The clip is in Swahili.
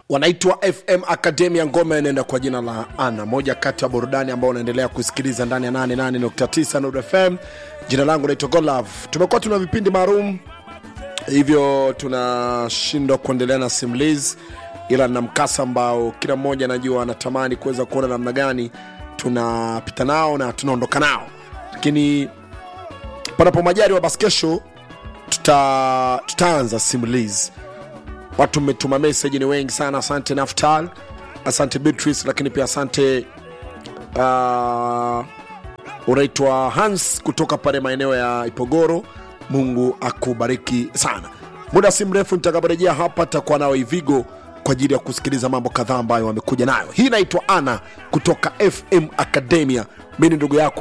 wanaitwa fm academia ngoma inaenda kwa jina la ana moja kati ya burudani ambao unaendelea kusikiliza ndani ya 88.9 Nuru fm jina langu naitwa golove tumekuwa tuna vipindi maalum hivyo tunashindwa kuendelea na simulizi ila na mkasa ambao kila mmoja anajua anatamani kuweza kuona namna gani tunapita nao na tunaondoka nao lakini panapo majari basi kesho tuta, tutaanza simulizi watu mmetuma meseji ni wengi sana asante naftal asante beatrice lakini pia asante uh, unaitwa hans kutoka pale maeneo ya ipogoro mungu akubariki sana muda si mrefu nitakaporejea hapa takuwa nao ivigo kwa ajili ya kusikiliza mambo kadhaa ambayo wamekuja nayo hii inaitwa ana kutoka fm academia mi ni ndugu yako